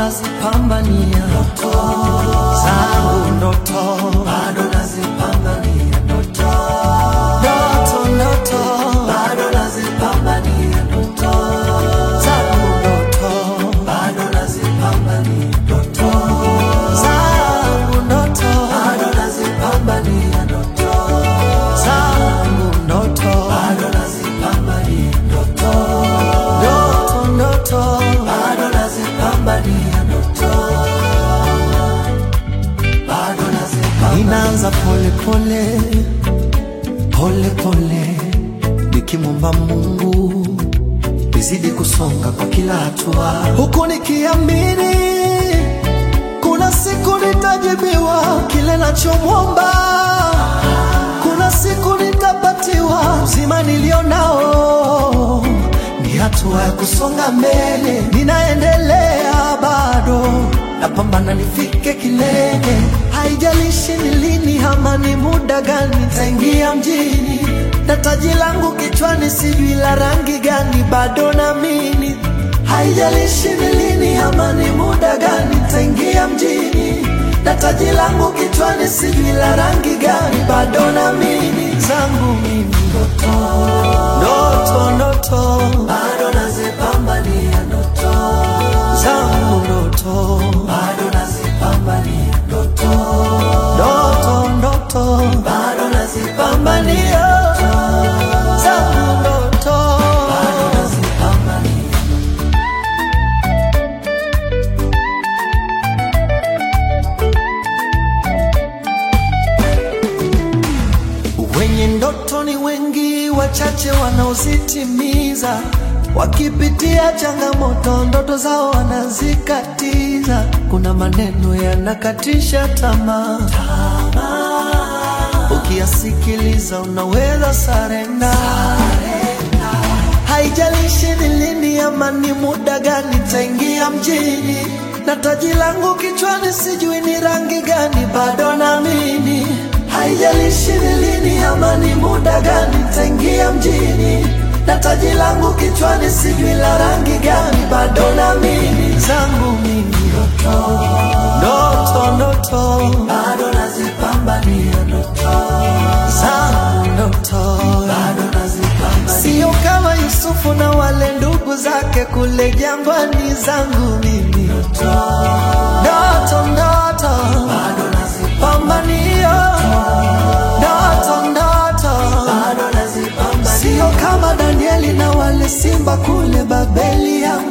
nazipambania ndoto zangu, ndoto bado nazipambania ndoto, ndoto, ndoto bado nazipambania ndoto zangu, ndoto bado nazipambania ndoto zangu, ndoto bado nazipambania ndoto zangu, ndoto bado nazipambania ndoto, ndoto, ndoto bado nazipambania ndoto bado nazipambania. Inaanza pole pole pole pole, nikimwomba Mungu nizidi kusonga kwa kila hatua, huku nikiamini kuna siku nitajibiwa kile nachomwomba, kuna siku nitapatiwa uzima nilio nao. Ni hatua ya kusonga mbele, ninaendelea bado, napambana nifike kilele. Haijalishi ni lini ama ni muda gani, nitaingia mjini na taji langu kichwani, sijui la rangi gani, bado naamini. Haijalishi ni lini ama ni muda gani, nitaingia mjini na taji langu kichwani, sijui la rangi gani, bado naamini. Zangu mimi ndoto, ndoto, ndoto, bado nazipambania ndoto zangu, ndoto, bado nazipambania ndoto, ndoto, ndoto, bado nazipambania zangu, ndoto, bado nazipambania Wenye ndoto ni wengi, wachache wanaozitimiza. Wakipitia changamoto, ndoto zao wanazikatiza. Kuna maneno yanakatisha tamaa, ukiyasikiliza unaweza sarenda. Haijalishi ni lini ama ni muda gani, taingia mjini na taji langu kichwani, sijui ni rangi gani, bado naamini. Haijalishi ni lini ama ni muda gani, taingia mjini na taji langu kichwani, sijui la rangi gani, bado naamini. Zangu mimi ndoto, ndoto, ndoto, bado nazipambania ndoto zangu, ndoto bado nazipambania, sio kama Yusufu na wale ndugu zake kule jangwani. Zangu mimi ndoto, ndoto, ndoto bado nazipambania ndoto, ndoto bado nazipambania, sio kama Danieli na wale simba kule Babeli. Yangu